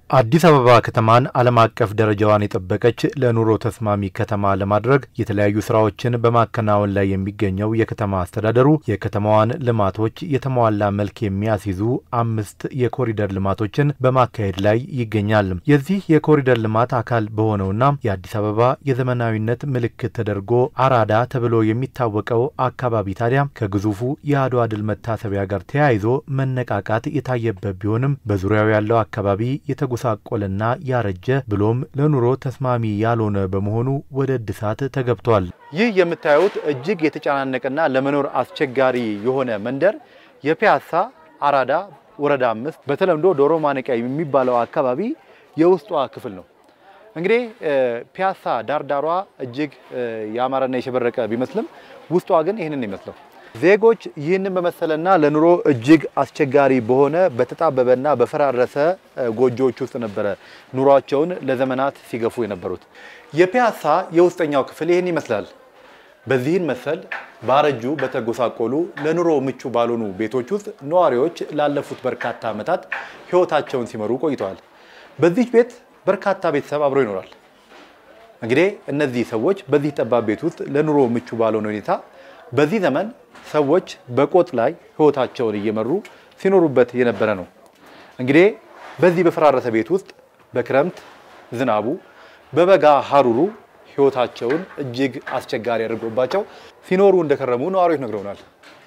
አዲስ አበባ ከተማን ዓለም አቀፍ ደረጃዋን የጠበቀች ለኑሮ ተስማሚ ከተማ ለማድረግ የተለያዩ ስራዎችን በማከናወን ላይ የሚገኘው የከተማ አስተዳደሩ የከተማዋን ልማቶች የተሟላ መልክ የሚያስይዙ አምስት የኮሪደር ልማቶችን በማካሄድ ላይ ይገኛል። የዚህ የኮሪደር ልማት አካል በሆነውና የአዲስ አበባ የዘመናዊነት ምልክት ተደርጎ አራዳ ተብሎ የሚታወቀው አካባቢ ታዲያ ከግዙፉ የአድዋ ድል መታሰቢያ ጋር ተያይዞ መነቃቃት የታየበት ቢሆንም በዙሪያው ያለው አካባቢ የተጉ ሳቆልና ያረጀ ብሎም ለኑሮ ተስማሚ ያልሆነ በመሆኑ ወደ እድሳት ተገብቷል። ይህ የምታዩት እጅግ የተጨናነቀና ለመኖር አስቸጋሪ የሆነ መንደር የፒያሳ አራዳ ወረዳ አምስት በተለምዶ ዶሮ ማነቂያ የሚባለው አካባቢ የውስጧ ክፍል ነው። እንግዲህ ፒያሳ ዳርዳሯ እጅግ ያማረና የሸበረቀ ቢመስልም ውስጧ ግን ይህንን ይመስለው ዜጎች ይህንን በመሰለና ለኑሮ እጅግ አስቸጋሪ በሆነ በተጣበበና በፈራረሰ ጎጆዎች ውስጥ ነበረ ኑሯቸውን ለዘመናት ሲገፉ የነበሩት። የፒያሳ የውስጠኛው ክፍል ይህን ይመስላል። በዚህን መሰል ባረጁ በተጎሳቆሉ ለኑሮ ምቹ ባልሆኑ ቤቶች ውስጥ ነዋሪዎች ላለፉት በርካታ ዓመታት ሕይወታቸውን ሲመሩ ቆይተዋል። በዚህ ቤት በርካታ ቤተሰብ አብሮ ይኖራል። እንግዲህ እነዚህ ሰዎች በዚህ ጠባብ ቤት ውስጥ ለኑሮ ምቹ ባልሆነ ሁኔታ በዚህ ዘመን ሰዎች በቆጥ ላይ ህይወታቸውን እየመሩ ሲኖሩበት የነበረ ነው። እንግዲህ በዚህ በፈራረሰ ቤት ውስጥ በክረምት ዝናቡ፣ በበጋ ሀሩሩ ህይወታቸውን እጅግ አስቸጋሪ አድርጎባቸው ሲኖሩ እንደከረሙ ነዋሪዎች ነግረውናል።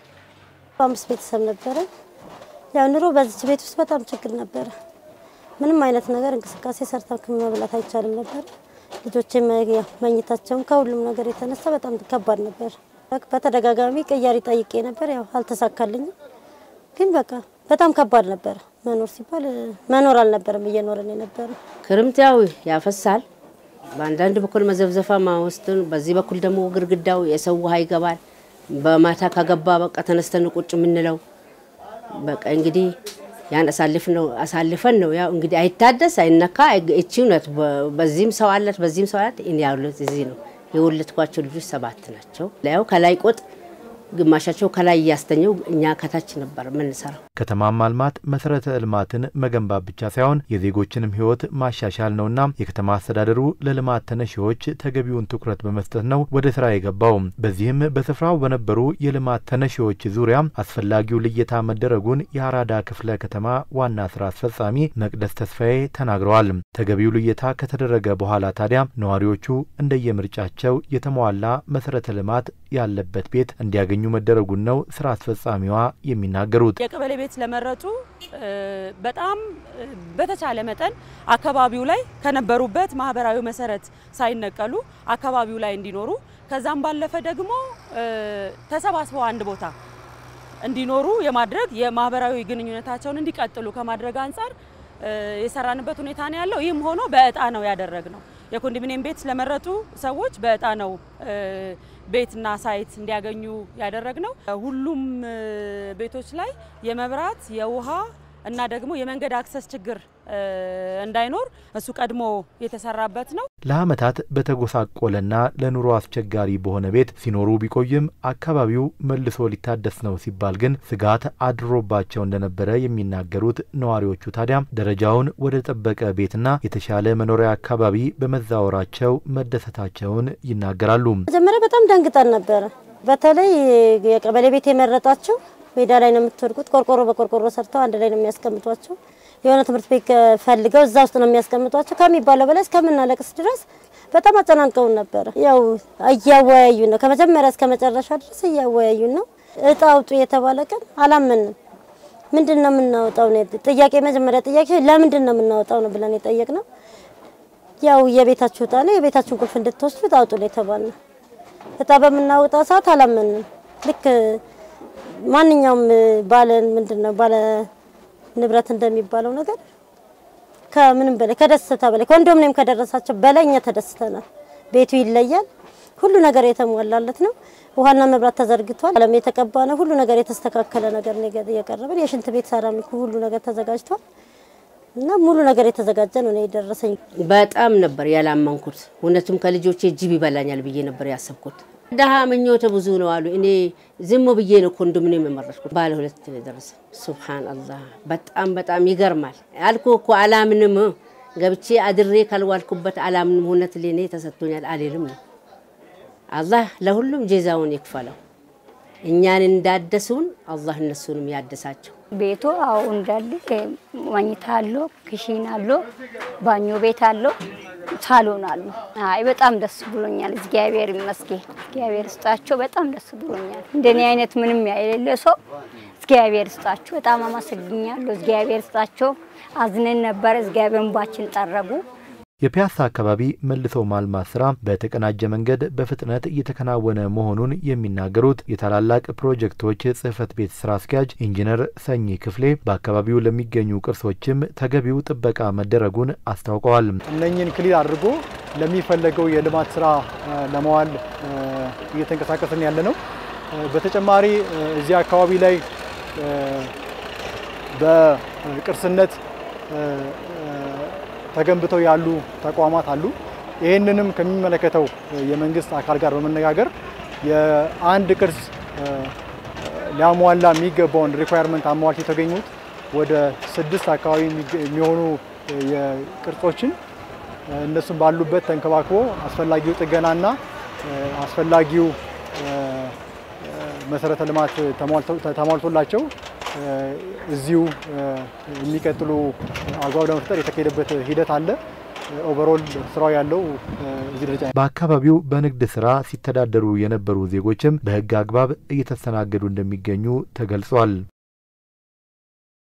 አምስት ቤተሰብ ነበረ። ያው ኑሮ በዚች ቤት ውስጥ በጣም ችግር ነበረ። ምንም አይነት ነገር እንቅስቃሴ ሰርተን መብላት አይቻልም ነበር። ልጆች መኝታቸውን ከሁሉም ነገር የተነሳ በጣም ከባድ ነበር። በተደጋጋሚ ቅያሪ ጠይቄ ነበር። ያው አልተሳካልኝም። ግን በቃ በጣም ከባድ ነበር። መኖር ሲባል መኖር አልነበረም እየኖርን የነበረ። ክርምት ያው ያፈሳል። በአንዳንድ በኩል መዘብዘፋ ማወስትን፣ በዚህ በኩል ደግሞ ግድግዳው የሰው ውሃ ይገባል። በማታ ከገባ በቃ ተነስተን ቁጭ የምንለው በቃ እንግዲህ ያን አሳልፈን ነው ያው እንግዲህ አይታደስ አይነካ። እቺ እውነት በዚህም ሰው አላት በዚህም ሰው አላት። እኔ ያሉት እዚህ ነው የወለድኳቸው ልጆች ሰባት ናቸው። ያው ከላይ ቆጥ ግማሻቸው ከላይ እያስተኘው እኛ ከታች ነበር የምንሰራው። ከተማን ማልማት መሰረተ ልማትን መገንባት ብቻ ሳይሆን የዜጎችንም ሕይወት ማሻሻል ነውና የከተማ አስተዳደሩ ለልማት ተነሺዎች ተገቢውን ትኩረት በመስጠት ነው ወደ ስራ የገባው። በዚህም በስፍራው በነበሩ የልማት ተነሺዎች ዙሪያ አስፈላጊው ልየታ መደረጉን የአራዳ ክፍለ ከተማ ዋና ስራ አስፈጻሚ መቅደስ ተስፋዬ ተናግረዋል። ተገቢው ልየታ ከተደረገ በኋላ ታዲያ ነዋሪዎቹ እንደየምርጫቸው የተሟላ መሰረተ ልማት ያለበት ቤት እንዲያገኙ መደረጉን ነው ስራ አስፈጻሚዋ የሚናገሩት። የቀበሌ ቤት ለመረጡ በጣም በተቻለ መጠን አካባቢው ላይ ከነበሩበት ማህበራዊ መሰረት ሳይነቀሉ አካባቢው ላይ እንዲኖሩ ከዛም ባለፈ ደግሞ ተሰባስበው አንድ ቦታ እንዲኖሩ የማድረግ የማህበራዊ ግንኙነታቸውን እንዲቀጥሉ ከማድረግ አንጻር የሰራንበት ሁኔታ ነው ያለው። ይህም ሆኖ በእጣ ነው ያደረግ ነው። የኮንዶሚኒየም ቤት ለመረጡ ሰዎች በእጣ ነው ቤትና ሳይት እንዲያገኙ ያደረግ ነው። ሁሉም ቤቶች ላይ የመብራት የውሃ እና ደግሞ የመንገድ አክሰስ ችግር እንዳይኖር እሱ ቀድሞ የተሰራበት ነው። ለዓመታት በተጎሳቆለና ለኑሮ አስቸጋሪ በሆነ ቤት ሲኖሩ ቢቆይም አካባቢው መልሶ ሊታደስ ነው ሲባል ግን ስጋት አድሮባቸው እንደነበረ የሚናገሩት ነዋሪዎቹ ታዲያ ደረጃውን ወደ ጠበቀ ቤትና የተሻለ መኖሪያ አካባቢ በመዛወራቸው መደሰታቸውን ይናገራሉ። መጀመሪያ በጣም ደንግጠን ነበረ። በተለይ የቀበሌ ቤት የመረጣቸው ሜዳ ላይ ነው የምትወድቁት። ቆርቆሮ በቆርቆሮ ሰርተው አንድ ላይ ነው የሚያስቀምጧቸው። የሆነ ትምህርት ቤት ፈልገው እዛ ውስጥ ነው የሚያስቀምጧቸው። ከሚባለው በላይ እስከምናለቅስ ድረስ በጣም አጨናንቀውን ነበረ። ያው እያወያዩን ነው፣ ከመጀመሪያ እስከ መጨረሻ ድረስ እያወያዩን ነው። እጣ አውጡ የተባለ ቀን አላመንም። ምንድን ነው የምናወጣው ነው ጥያቄ። መጀመሪያ ጥያቄ ለምንድን ነው የምናወጣው ነው ብለን የጠየቅነው። ያው የቤታችሁ እጣ ነው፣ የቤታችሁን ቁልፍ እንድትወስዱ እጣ አውጡ ነው የተባልነው። እጣ በምናወጣ ሰዓት አላመንም። ልክ ማንኛውም ባለ ምንድን ነው ባለ ንብረት እንደሚባለው ነገር ከምንም በላይ ከደስታ በላይ ኮንዶሚኒየም ከደረሳቸው በላይ እኛ ተደስተናል። ቤቱ ይለያል። ሁሉ ነገር የተሟላለት ነው። ውሃና መብራት ተዘርግቷል። አለም የተቀባ ነው። ሁሉ ነገር የተስተካከለ ነገር ነው የቀረበን። የሽንት ቤት ሰራሚኩ ሁሉ ነገር ተዘጋጅቷል እና ሙሉ ነገር የተዘጋጀ ነው የደረሰኝ። በጣም ነበር ያላመንኩት። እውነቱም ከልጆቼ ጅብ ይበላኛል ብዬ ነበር ያሰብኩት። ደሃ ምኞተ ብዙ ነው አሉ። እኔ ዝም ብዬ ነው ኮንዶሚኒየም የመረጥኩት። ባለ ሁለት ነው የደረሰ። ሱብሃን አላህ በጣም በጣም ይገርማል። አልኩ እኮ አላምንም ገብቼ አድሬ ካልዋልኩበት አላምንም። እውነት ለኔ ተሰጥቶኛል አልልም ነው። አላህ ለሁሉም ጄዛውን ይክፈለው። እኛን እንዳደሱን አላህ እነሱንም ያደሳቸው። ቤቱ አዎ እንዳለ መኝታ አለው፣ ክሽን አለው፣ ባኞ ቤት አለው፣ ሳሎን አለው። አይ በጣም ደስ ብሎኛል። እግዚአብሔር ይመስገን። እግዚአብሔር ስጣቸው። በጣም ደስ ብሎኛል። እንደኔ አይነት ምንም የሌለ ሰው እግዚአብሔር ስጣቸው። በጣም አመሰግኛለሁ። እግዚአብሔር ስጣቸው። አዝነን ነበር። እግዚአብሔር እንባችን ጠረጉ። የፒያሳ አካባቢ መልሶ ማልማት ስራ በተቀናጀ መንገድ በፍጥነት እየተከናወነ መሆኑን የሚናገሩት የታላላቅ ፕሮጀክቶች ጽህፈት ቤት ስራ አስኪያጅ ኢንጂነር ሰኚ ክፍሌ በአካባቢው ለሚገኙ ቅርሶችም ተገቢው ጥበቃ መደረጉን አስታውቀዋል። እነኝን ክሊል አድርጎ ለሚፈለገው የልማት ስራ ለመዋል እየተንቀሳቀስን ያለ ነው። በተጨማሪ እዚህ አካባቢ ላይ በቅርስነት ተገንብተው ያሉ ተቋማት አሉ። ይህንንም ከሚመለከተው የመንግስት አካል ጋር በመነጋገር የአንድ ቅርስ ሊያሟላ የሚገባውን ሪኳየርመንት አሟልት የተገኙት ወደ ስድስት አካባቢ የሚሆኑ የቅርጾችን እነሱም ባሉበት ተንከባክቦ አስፈላጊው ጥገናና አስፈላጊው መሰረተ ልማት ተሟልቶላቸው እዚሁ የሚቀጥሉ አግባብ ለመፍጠር የተካሄደበት ሂደት አለ። ኦቨሮል ስራው ያለው እዚህ ደረጃ። በአካባቢው በንግድ ስራ ሲተዳደሩ የነበሩ ዜጎችም በህግ አግባብ እየተስተናገዱ እንደሚገኙ ተገልጿል።